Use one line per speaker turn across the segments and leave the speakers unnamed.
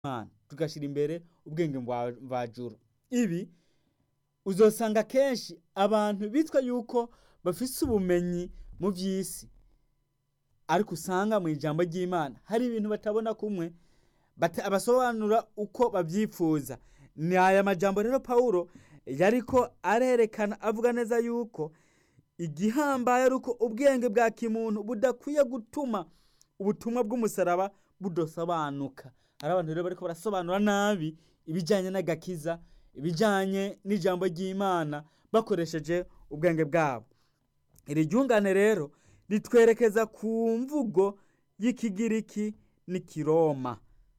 Imana tugashyira imbere ubwenge mvajuru ibi uzosanga kenshi abantu bitwa yuko bafise ubumenyi mu vy'isi ariko usanga mu ijambo ry'Imana hari ibintu batabona kumwe basobanura uko bavyipfuza ni aya majambo rero Pawulo yariko arerekana avuga neza yuko igihambaye ari uko ubwenge bwa kimuntu budakwiye gutuma ubutumwa bw'umusaraba budasobanuka hari abantu rero bariko barasobanura nabi ibijanye n'agakiza ibijanye n'ijambo ry'Imana bakoresheje ubwenge bwabo iri ryungane rero ritwerekeza ku mvugo y'ikigiriki n'ikiroma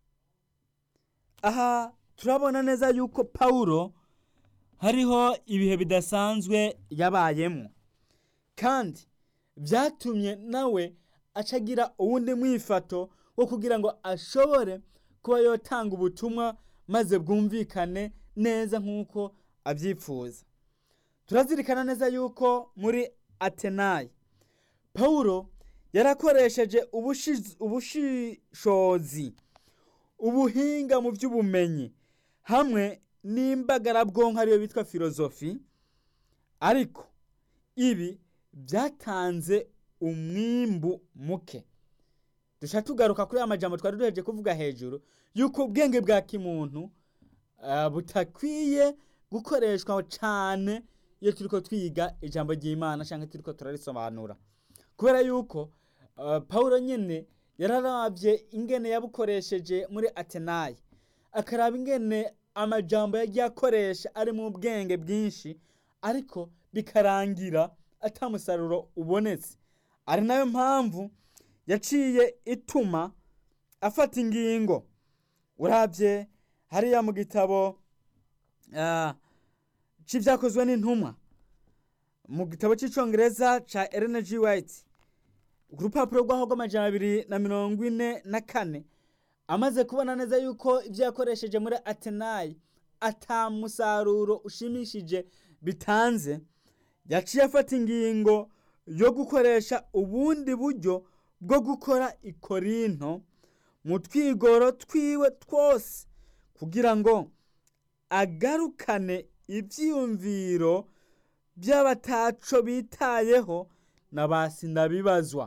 aha turabona neza yuko Pawulo hariho ibihe bidasanzwe yabayemwo kandi vyatumye nawe acagira uwundi mwifato wo kugira ngo ashobore kuba yotanga ubutumwa maze bwumvikane neza nk'uko avyipfuza turazirikana neza yuko muri atenayi pawulo yarakoresheje ubushishozi ubuhinga mu vy'ubumenyi hamwe n'imbagarabwonko ariyo bitwa filozofi ariko ibi vyatanze umwimbu muke duca tugaruka kuri aya majambo twari duheje kuvuga hejuru yuko ubwenge bwa kimuntu uh, butakwiye gukoreshwa cane iyo turiko twiga ijambo ry'Imana canke turiko turarisobanura kubera yuko uh, Pawulo nyene yararavye ingene yabukoresheje muri Atenayi akaraba ingene amajambo yagiye akoresha ari mu bwenge bwinshi ariko bikarangira ata musaruro ubonetse ari nayo mpamvu yaciye ituma afata ingingo uravye hariya mu gitabo uh, c'ivyakozwe n'intumwa mu gitabo c'icongereza ca Ellen G. White ku rupapuro rwaho rw'amajana abiri na mirongo ine na kane amaze kubona neza yuko ivyo yakoresheje muri Atenayi ata musaruro ushimishije bitanze yaciye afata ingingo yo gukoresha ubundi buryo bwo gukora ikorinto mu twigoro twiwe twose kugira ngo agarukane ivyiyumviro by'abataco bitayeho na basindabibazwa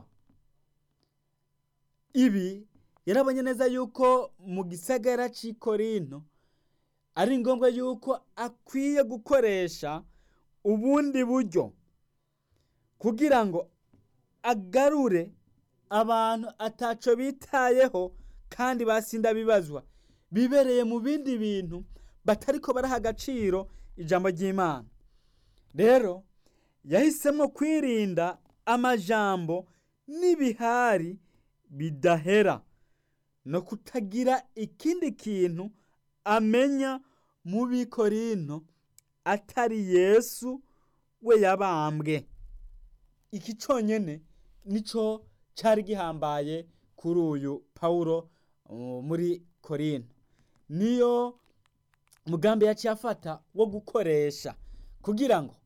ibi yarabonye neza yuko mu gisagara c'i korinto ari ngombwa yuko akwiye gukoresha ubundi buryo kugira ngo agarure abantu ataco bitayeho kandi basinda bibazwa bibereye mu bindi bintu batariko baraha agaciro ijambo ry'Imana rero yahisemo kwirinda amajambo n'ibihari bidahera no kutagira ikindi kintu amenya mu bikorinto atari Yesu we yabambwe iki conyene nico cari gihambaye kuri uyu Pawulo uh, muri Korinto niyo mugambi yaciye afata wo gukoresha kugira ngo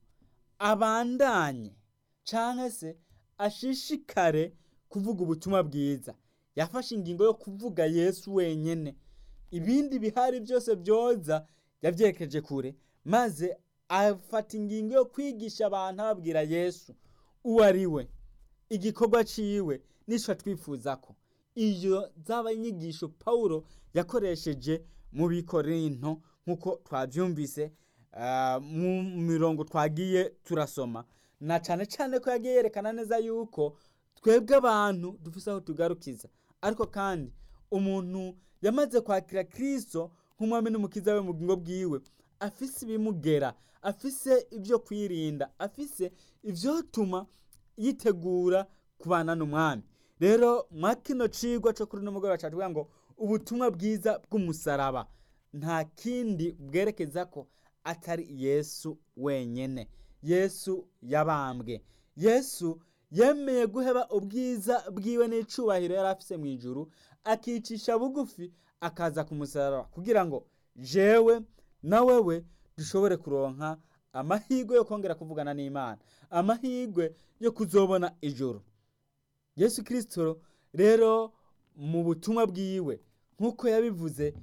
abandanye canke se ashishikare kuvuga ubutumwa bwiza yafashe ingingo yo kuvuga Yesu wenyene ibindi bihari byose byoza yavyekeje kure maze afata ingingo yo kwigisha abantu ababwira Yesu uwo ari we igikorwa ciwe nico twifuza ko iyo zaba inyigisho Pawulo yakoresheje mu bikorinto nk'uko twavyumvise uh, mu mirongo twagiye turasoma na cane cane ko yagiye yerekana neza yuko twebwe abantu dufise aho tugarukiza ariko kandi umuntu yamaze kwakira Kristo nk'umwami n'umukiza we mu bugingo bwiwe afise ibimugera afise ibyo kwirinda afise ivyotuma yitegura kubana n'umwami rero mwa kino cigwa co kuri n'umugoroba catubwira ngo ubutumwa bwiza bw'umusaraba nta kindi bwerekeza ko atari Yesu wenyene Yesu yabambwe Yesu yemeye guheba ubwiza bwiwe n'icubahiro yari afise mu ijuru akicisha bugufi akaza ku musaraba kugira ngo jewe na wewe dushobore kuronka amahirwe yo kongera kuvugana n'Imana amahirwe yo kuzobona ijuru Yesu Kristo rero mu butumwa bwiwe nk'uko yabivuze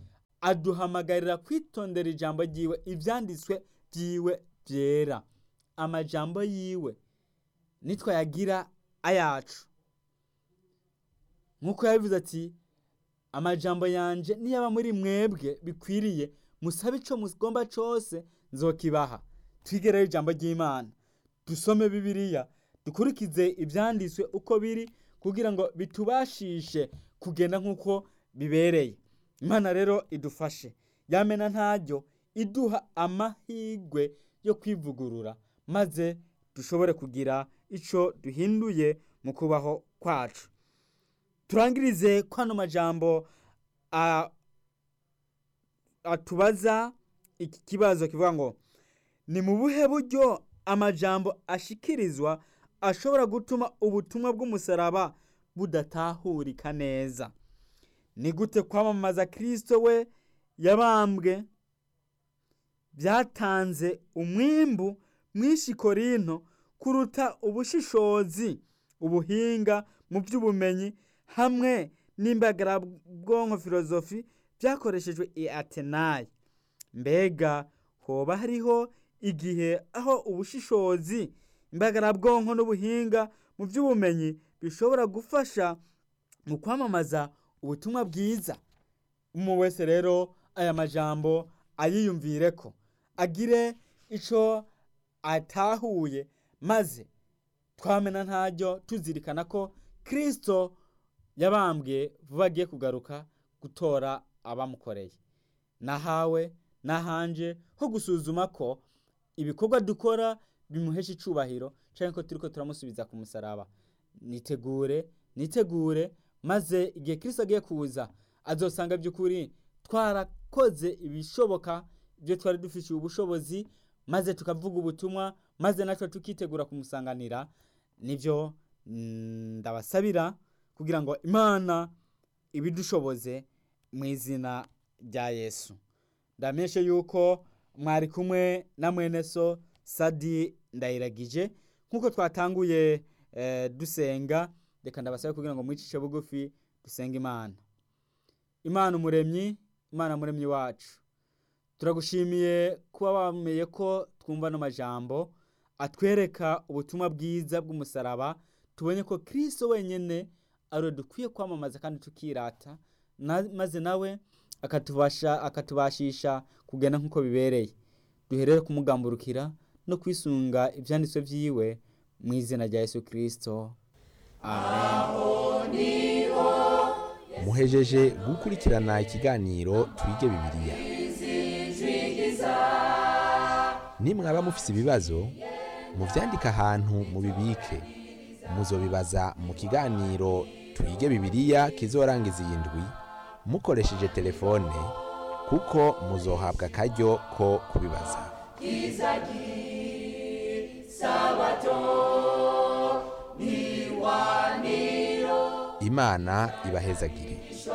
aduhamagarira kwitondera ijambo ryiwe ibyanditswe byiwe byera amajambo yiwe nitwayagira ayacu nk'uko yabivuze ati amajambo yanje niyaba muri mwebwe bikwiriye musabe ico mugomba cose nzokibaha twigereyo ijambo ry'imana dusome bibiliya dukurikize ibyanditswe uko biri kugira ngo bitubashishe kugenda nk'uko bibereye imana rero idufashe yamena ntaryo iduha amahirwe yo kwivugurura maze dushobore kugira icyo duhinduye mu kubaho kwacu turangirize kwano majambo atubaza iki kibazo kivuga ngo ni mu buhe buryo amajambo ashikirizwa ashobora gutuma ubutumwa bw'umusaraba budatahurika neza ni gute kwamamaza kirisito we yabambwe byatanze umwimbu mwinshi korinto kuruta ubushishozi ubuhinga mu by'ubumenyi hamwe n'imbagarabwonko filozofi byakoreshejwe i atenayi mbega hoba hariho igihe aho ubushishozi imbagarabwonko n'ubuhinga mu by'ubumenyi bishobora gufasha mu kwamamaza ubutumwa bwiza umuntu wese rero aya majambo ayiyumvire ko agire icyo atahuye maze twamena ntaryo tuzirikana ko kirisito yabambwe vuba agiye kugaruka gutora abamukoreye nahawe nahanje ho gusuzuma ko ibikorwa dukora bimuhesha icubahiro cyangwa ko turi ko turamusubiza ku musaraba nitegure nitegure maze igihe kirisito agiye kuza azosanga by'ukuri twarakoze ibishoboka ibyo twari dufitiye ubushobozi maze tukavuga ubutumwa maze natwe tukitegura kumusanganira nibyo ndabasabira kugira ngo imana ibidushoboze mu izina rya yesu ndamenyeshe yuko mwari kumwe na mwene so sadi ndayiragije nk'uko twatanguye dusenga reka ndabasabe kugira ngo mwicishe bugufi dusenge imana imana umuremyi imana muremyi wacu turagushimiye kuba wamenye ko twumva ano majambo atwereka ubutumwa bwiza bw'umusaraba tubonye ko kirisito wenyine ariwe dukwiye kwamamaza kandi tukirata maze nawe akatubashisha kugenda nk'uko bibereye duherere kumugamburukira no kwisunga ibyanditswe byiwe mu izina rya yesu kirisito
muhejeje gukurikirana ikiganiro twige bibiliya nimwaba mufise ibibazo muvyandike ahantu mubibike muzobibaza mu kiganiro twige bibiliya kizorangiza iyi ndwi mukoresheje telefone kuko muzohabwa akaryo ko kubibaza imana ibahezagire